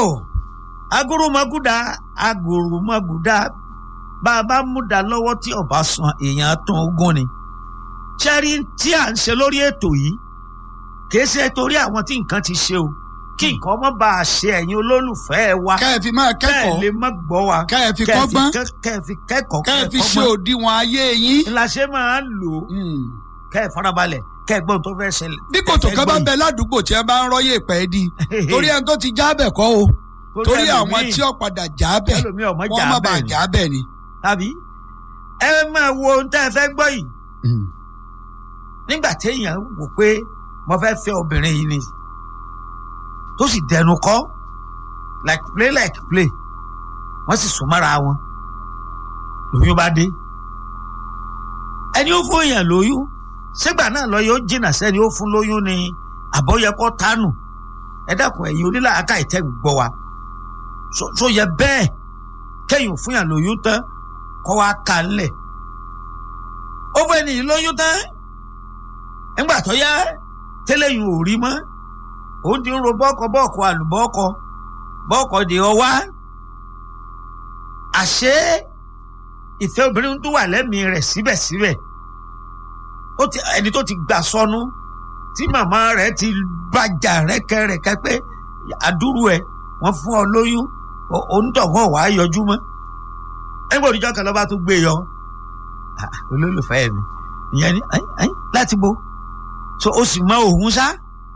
agoromaguda agoromaguda bá a bá múdà lọ́wọ́ tí ọba san èèyàn tún ogún ni ṣẹ́rí tí à ń ṣe lórí ètò yìí kìí ṣe torí àwọn tí nǹkan ti ṣe o kí nǹkan má bàa ṣe ẹ̀yin olólùfẹ́ wa kẹ́ ẹ fi máa kẹ́ ẹ kẹ́kọ̀ọ́ lè má gbọ́ wa kẹ́ ẹ fi kẹ́ ẹ kọ́gbọ́n kẹ́- kẹ́ ẹ fi kẹ́kọ̀ọ́ kẹ́ ẹ fi ṣe kọ́gbọ́n. òdiwọ̀n ayé yín. la ṣe máa ń lò ó Mm. kẹ́ ẹ farabalẹ̀ kẹ́ ẹ gbọ́n tó fẹ́ ṣẹlẹ̀. bí kòtò kan bá ń bẹ ládùúgbò tí ẹ bá ń rọ́yè pẹ́ di torí ẹni tó ti jábẹ̀ kọ́ o torí àwọn tí ó padà jábẹ̀ ẹlòmíì ọmọ wọ́n má bàa jà bẹ́ẹ̀ ni jábẹ̀ ni. tàbí ẹ máa wo ohun tẹ́ ẹ fẹ́ gbọ́ yìí Mm. nígbà téèyàn wò pé mo fẹ́ fẹ́ obìnrin yìí ni tó sì dẹnu kọ́ like play like play wọ́n sì sún mọ́ra wọn lóyún bá dé ẹni ó fún èèyàn lóyún sígbà náà lọ yóò jìnnà sẹ́ni ó fún lóyún ni àbọ̀yẹ kọ́ tánù ẹ dákun ẹ̀yin onílàáká ìtẹ́ gbọ́ wa so- so yẹ bẹ́ẹ̀ kẹ́yìn fún yàn lóyún tán kọ́ wa kà á lẹ̀ ó fún ẹni lóyún tán nígbà tó yá tẹ́lẹ̀yìn ò rí mọ́ òun ti ń ro bọ́ọ̀kọ bọ́ọ̀kọ àlùbọ́ọ̀kọ bọ́ọ̀kọ di ọwá àṣé ìfẹ́ obìnrin tó wà lẹ́mìí rẹ̀ síbẹ̀síbẹ̀ ó ti ẹni tó ti gbà sọnù tí màmá rẹ̀ ti bàjà rẹ́kẹrẹ́kẹ́ pé àdúrú ẹ̀ wọ́n fún ọ lóyún o- onítọ̀hún ọ̀wá yọjú mọ́ ẹgbẹ́ òdìjọ́ kan lọ́ba tó gbé yọ Ah, olólùfẹ́ mi ìyẹn ni ẹ́n, ẹ́n, láti bo so o sì mọ òun sá.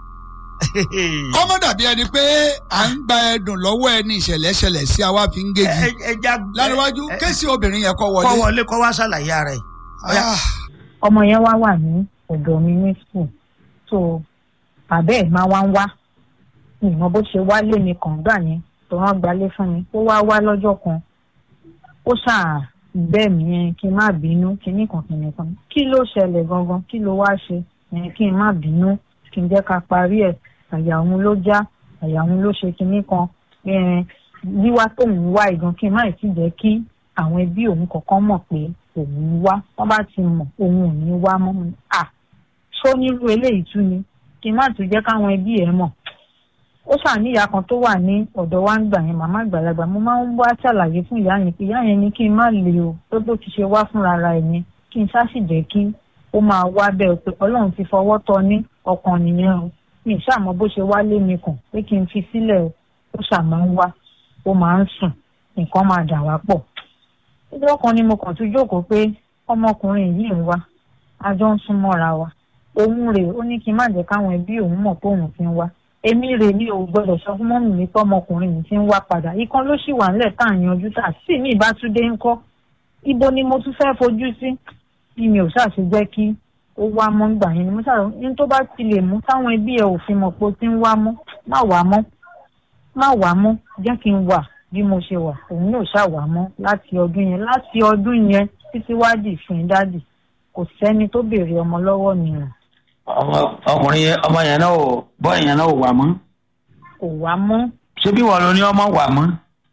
kọ́mọ́ dàbí ẹni pé à ń gba ẹdùn lọ́wọ́ ẹni ìṣẹ̀lẹ̀ ṣẹlẹ̀ sí àwa fi ń gégi. Ẹ- ẹja láríwájú ẹ- kéèsì obìnrin yẹn kọ́ kọ́ wọlé. wọlé kọ́ wá ṣàlàyé ara ẹ̀. Ọya. Ah, ọmọ yẹn wá wà ní ọ̀dọ̀ mi ní school so bàbá ẹ̀ máa wá ń wá ìmọ̀ bó ṣe wálé mi kàn gbà yẹn tó wọ́n gbalé fún mi ó wá wá lọ́jọ́ kan ó ṣáà bẹ́ẹ̀ mi yẹn kí n má bínú kíní kan kíní kan kí ló ṣẹlẹ̀ gangan kí ló wá ṣe yẹn kí n má bínú kí n jẹ́ ká parí ẹ̀ àyà òun ló já àyà òun ló ṣe kíní kan eh, wíwá tóun wá ìgan kí n má ì tí jẹ́ kí àwọn ẹbí òun kọ̀ọ̀kan mọ̀ pé òun wá wọ́n bá ti mọ̀ òun ò ní wá mọ́ mi à ṣó nírú eléyìí tún ni kí n má tún jẹ́ káwọn ẹbí ẹ̀ mọ̀ ó ṣàníyà kan tó wà ní ọ̀dọ̀ wa ń gbà yẹn màmá àgbàlagbà mo máa ń wá ṣàlàyé fún ìyá yẹn pé ìyá yẹn ní kí n má lè o tó bó ti ṣe wá fúnra ara ẹ̀ yẹn kí n ṣáà sì jẹ́ kí ó máa wá bẹ́ẹ̀ o pé ọlọ́run ti fọwọ́ tọ́ ní ọkàn nìyẹn o mi ì ṣàmọ́ bó ṣe wá lé mi kàn pé kí n fi sílẹ̀ o ó ṣàmọ́ ń wá ó máa ń sùn nǹkan máa dà wá pọ̀ ọjọ́ kan ni mo kàn tún jókòó pé ọmọkùnrin yìí ń wá a jọ ń sún mọ́ra wa òun rèé ó ní kí n má jẹ́ káwọn ẹbí òun mọ̀ pé òun ti ń wá èmi rèé ní o gbọ́dọ̀ sọ fún mọ́mì mi pé ọmọkùnrin yìí ti ń wá padà ìkan ló sì wà nílẹ̀ tá à ń yanjú tá sí mi ìbátúndé ń kọ́ ibo ni mo tún fẹ́ fojú sí bí mi ò ṣàṣe jẹ́ kí ó wá mọ́ gbà yẹn ni mo ṣàrò ní tó bá ti lè mú táwọn ẹbí ẹ ò fi mọ̀ pé ó ti ń wá mọ́ má wá mọ́ má wá mọ́ jẹ́ kí n wà bí mo ṣe wà òun yóò ṣàwà mọ́ láti ọdún yẹn láti ọdún yẹn títí wádìí fún dádì kò sẹ́ni tó béèrè ọmọ lọ́wọ́ mi rìn ọmọ ọkùnrin yẹn ọmọ yẹn náà ò bọ́ yẹn náà ò wà mọ́ kò wá mọ́. ṣé bí wọ́n ló ní ọmọ wà mọ́.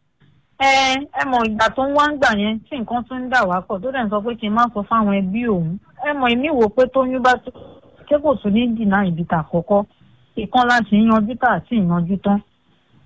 ẹ ẹ mọ ìgbà tó ń wá ń gbà yẹn tí nǹkan tún ń dà wá pọ̀ tó dẹ̀ ń sọ pé kí n má sọ fáwọn ẹbí òun ẹ mọ èmi wò pé tóyún bá tó ṣé kò tún ní dìnnà ìbí tà àkọ́kọ́ ìkan láti yanjú tà àti ìyanjú tán